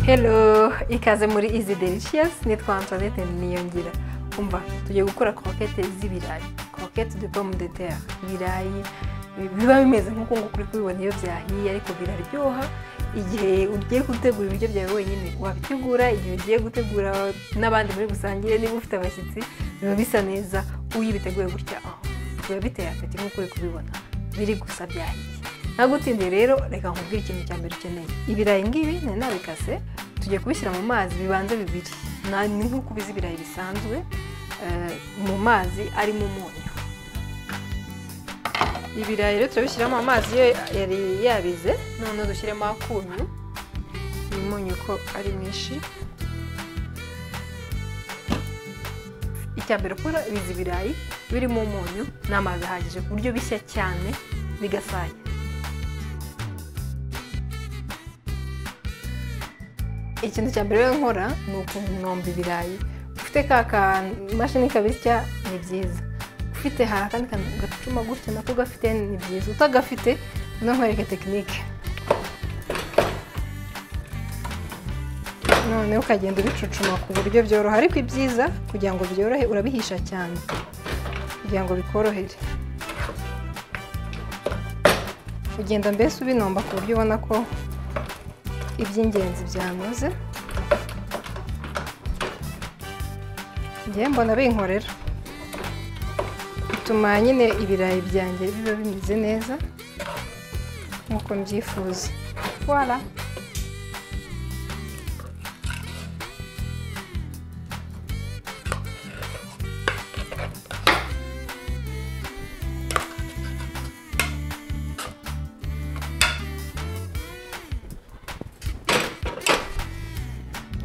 Hello ikaze muri izi delicious nitwa Antoinette Niyongira umva tugiye gukora croquette z'ibirayi croquette de pomme de terre ibirayi biba bimeze nk'uko nguko uri kubibona iyo byahiye ariko biraryoha igihe ugiye gutegura ibiryo byawe wenyine wabitegura igihe ugiye gutegura n'abandi muri busangire niba ufite abashyitsi biba bisa neza uyo ubiteguye gutya aho biba biteye apeti nk'uko uri kubibona biri gusa byahiye nagutinze rero reka nkubwire ikintu cya mbere ukeneye ibirayi ngibi nari nabikase tugiye kubishyira mu mazi bibanza bibiri Na- ni nk'uko ubizi ibirayi bisanzwe eh, mu mazi arimo umunyu ibirayi rero turabishyiramo amazi iyo yari yabize noneho dushyiremo akunyu uyu munyu ko ari mwinshi icya mbere ukora biza ibirayi birimo umunyu n'amazi ahagije ku buryo bishya cyane bigasaya ikintu cya mbere rero nkora ni ukuntu ibirayi ufite ka kamashini kabisya ni byiza ufite hari akandi kantu gacuma gutya nako gafite ni byiza utagafite no nkwereke tekinike noneho ukagenda ubicucuma ku buryo byoroha ariko ibyiza kugira ngo byorohe urabihisha cyane kugira ngo bikorohere ugenda mbese ubinomba ku buryo ubona ko iby'ingenzi byanoze njyewe mbona binkorera bituma nyine ibirayi byanjye biba bimeze neza nk'uko mbyifuza wara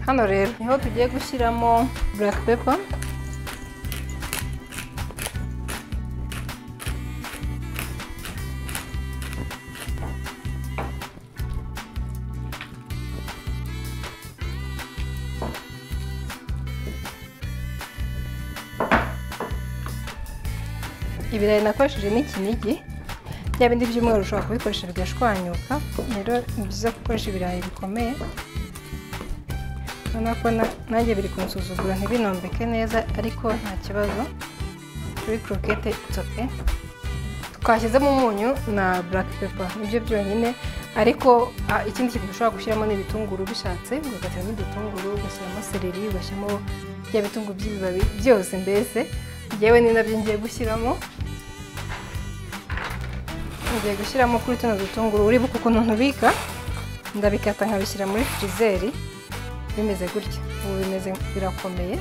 hano rero niho tugiye gushyiramo black pepper ibirayi nakoresheje ni ikinigi bya bindi by'umweru ushobora kubikoresha bigashwanyuka rero ni byiza gukoresha ibirayi bikomeye urabona ko na- nanjye biri kunsuzugura ntibinombeke neza ariko nta kibazo kuri croquette it's okay twashyizemo umunyu na black pepper nibyo byonyine ariko ah, ikindi kintu ushobora gushyiramo ni ibitunguru bishatse ugateramo igitunguru ugashyiramo seleri ugashyiramo bya bitunguru by'ibibabi byose mbese ngewe ni nabyo ngiye gushyiramo ngiye gushyiramo kuri tuno dutunguru uribuka ukuntu ntubika ndabikata nkabishyira muri firizeri bimeze gutya ubu bimeze birakomeye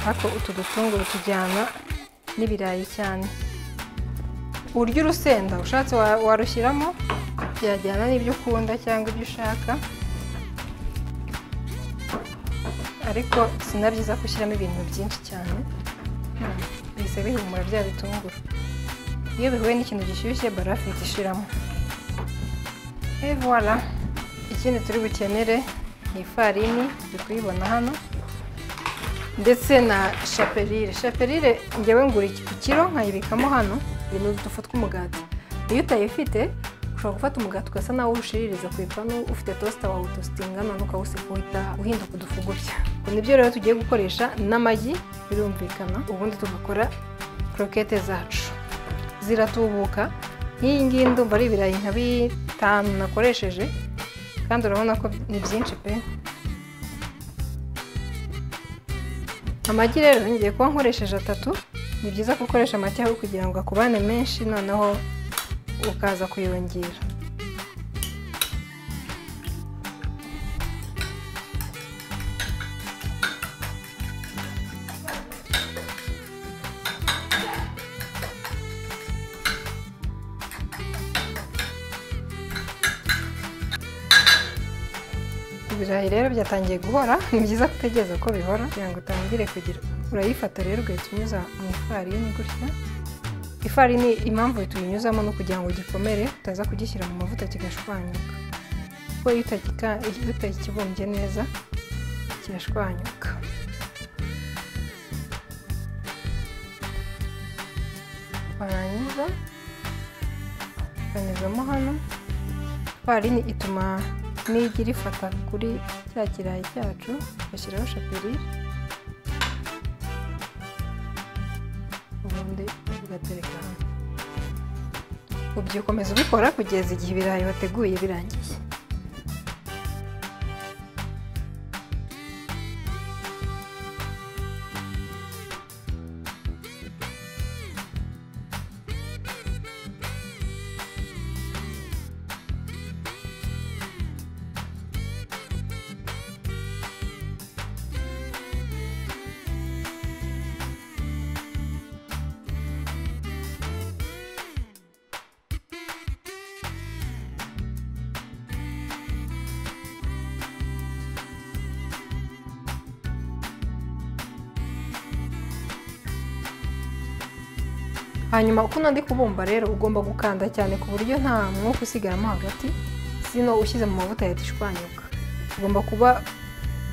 ariko utu dutunguru tujyana n'ibirayi cyane urya urusenda ushatse wa- warushyiramo byajyana n'ibyo ukunda cyangwa ibyo ushaka ariko si na byiza gushyiramo ibintu byinshi cyane Hmm, bihise bihumura bya bitunguru iyo bihuye n'ikintu gishyushye barafu ihita ishiramo et voilà ikindi turi bukenere ni ifarini turi kuyibona hano ndetse na shaperire shaperire ngewe ngura iki ku kiro nkayibikamo hano iyi ni udufu tw'umugati iyo utayifite ushobora gufata umugati ugasa nawo uwushiririza ku ipanu ufite tosita wawutositinga none ukawuseka uhita uhinduka udufu gutya ubwo nibyo rero tugiye gukoresha n'amagi birumvikana ubundi tugakora krokete zacu ziratubuka nk'iyi ngiyi ndumva ari ibirayi nka bitanu nakoresheje kandi urabona ko ni byinshi pe amagi rero ngiye kuba nkoresheje atatu ni byiza gukoresha amagi aho kugira ngo akubane menshi noneho ukaza kuyongera ibirayi rero byatangiye guhora ni byiza gutegereza ko bihora kugira ngo utangire kugira urayifata rero ugahita unyuza mu ifarini gutya ifarini impamvu tuyinyuzamo ni ukugira ngo gikomere utaza kugishyira mu mavuta kigashwanyuka kuko iyo utagika- iyo utakibumbye neza kirashwanyuka warangiza ukanyuzamo hano ifarini ituma n'igi rifata kuri cya kirayi cyacu tugashyiraho shapirire ubundi ugatereka hamwe ubyukomeza ubikora kugeza igihe ibirayi wateguye birangiye hanyuma ukuntu ndi kubumba rero ugomba gukanda cyane ku buryo nta mwuka usigaramo hagati sino ushyize mu mavuta yahita ishwanyuka ugomba kuba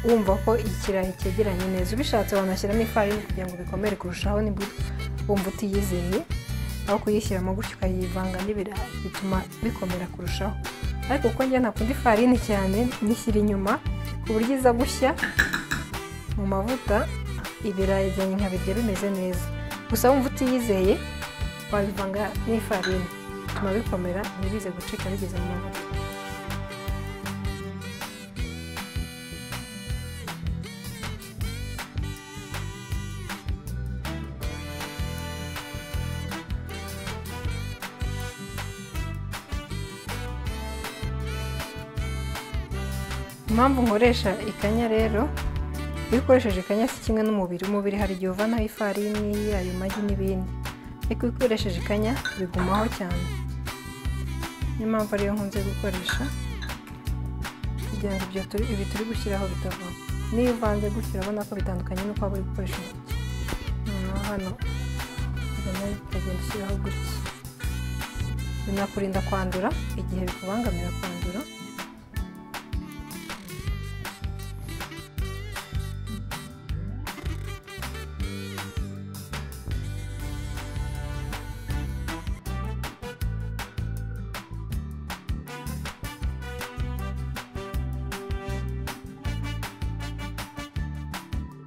wumva ko ikirayi cyegeranye neza ubishatse wanashyiramo ifarini kugira ngo bikomere kurushaho nibwo wumva utiyizeye aho kuyishyiramo gutyo ukayivanga n'ibirayi bituma bikomera kurushaho ariko kuko njye ntakunda ifarini cyane nishyira inyuma ku buryo iza gushya mu mavuta ibirayi byanjye nkabirya bimeze neza gusa wumva utiyizeye wabivanga n'ifarini bituma bikomera ntibize gucika bigeze mu mavuta impamvu nkoresha ikanya rero iyo ukoresheje ikanya si kimwe n'umubiri umubiri hari igihe uvanaho ifarini ayo magi n'ibindi ariko iyo ukoresheje ikanya bigumaho cyane niyo mpamvu ariyo nkunze gukoresha kugira ngo ibyo turi ibi turi gushyiraho bitavaho niyo uvanze gutyo urabona ko bitandukanye n'uko waba uri gukoresha intoki noneho hano ubona ukagenda ushyiraho gutya binakurinda kwandura igihe bikubangamira kwandura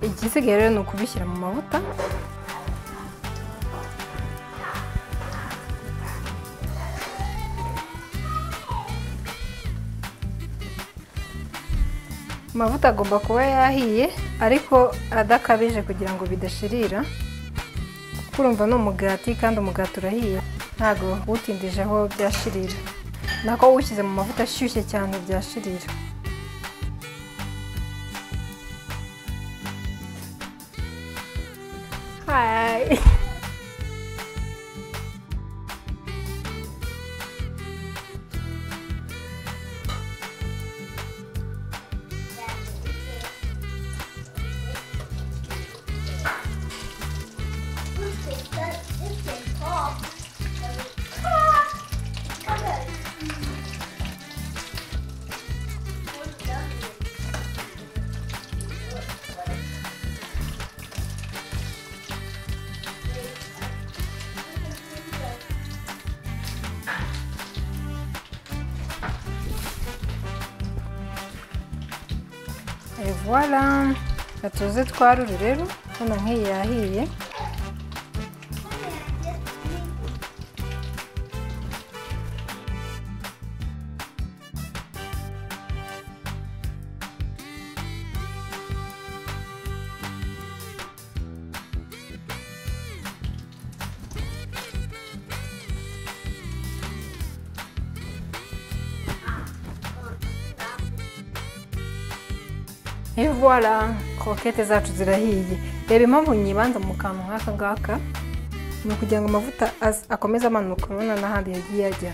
igisigaye rero ni ukubishyira mu mavuta amavuta agomba kuba yahiye ariko adakabije kugira ngo bidashirira kuko urumva ni umugati kandi umugati urahiye ntabwo uwutindije aho byashirira nako uwushyize mu mavuta ashyushye cyane byashirira Hi. voila gatuze twarure rero hano nk'iyi yahiye voila krokete zacu zirahiye reba impamvu nyibanza mu kantu nk'aka ngaka ni ukugira ngo amavuta akomeze amanuka urabona n'ahandi yagiye ajya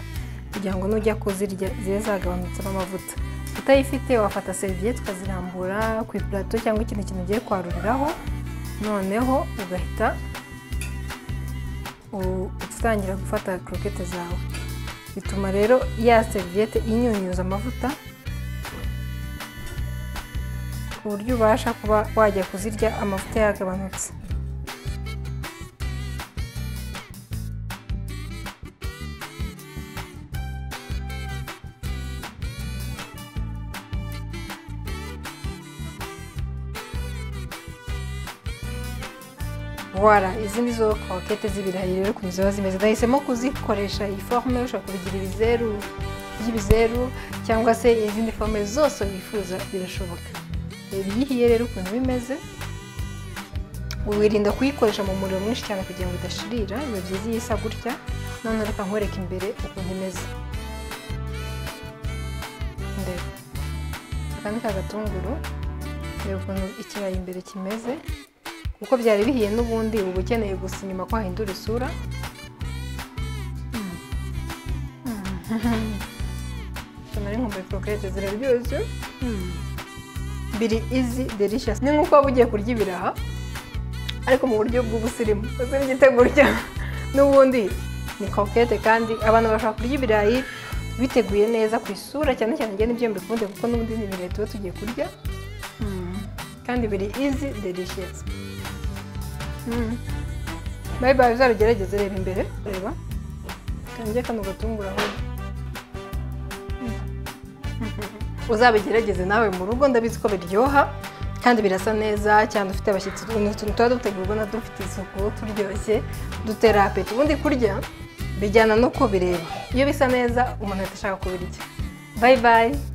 kugira ngo nujya kuzirya zibe zagabanutsemo amavuta utayifite wafata seriviyete ukazirambura ku ipurato cyangwa ikindi kintu ugiye kwaruriraho noneho ugahita utangira gufata krokete zawe bituma rero ya seriviyete inyunyuza amavuta ku buryo ubasha kuba wajya kuzirya amavuta yagabanutse wara izi ni zo kokete z'ibirayi rero ukuntu ziba zimeze ndahisemo kuzikoresha iyi forume ushobora kubigira ibizeru by'ibizeru cyangwa se izindi forume zose wifuza birashoboka reba iyo ihiye rero ukuntu bimeze wirinda kuyikoresha mu muriro mwinshi cyane kugira ngo idashirira biba byiza iyo isa gutya noneho reka nkwereke imbere ukuntu imeze ndeba aka ni ka gatunguru reba ukuntu ikirayi imbere kimeze kuko byari bihiye n'ubundi uba ukeneye gusa inyuma ko hahindura isura tunari nkumbuye korokete ziraryoshye biri izi delicious ni nk'uko waba ugiye kurya ibiraha ariko mu buryo bw'ubusirimu uzi n'igiteguro cyawe n'ubundi ni kokete kandi abantu bashobora kurya ibirayi biteguye neza ku isura cyane cyane njye nibyo mbikunde kuko n'ubundi ni ibirayi tuba tugiye kurya kandi biri izi delicious bayi bayi uzabigerageze reba imbere reba kanjye kano gatungura aho uzabigerageze nawe mu rugo ndabizi ko biryoha kandi birasa neza cyane ufite abashyitsi ni utuntu tuba dutegurwa na dufite isuku turyoshye dutera apeti ubundi kurya bijyana no kubireba iyo bisa neza umuntu ahita ashaka kubirya bayi bayi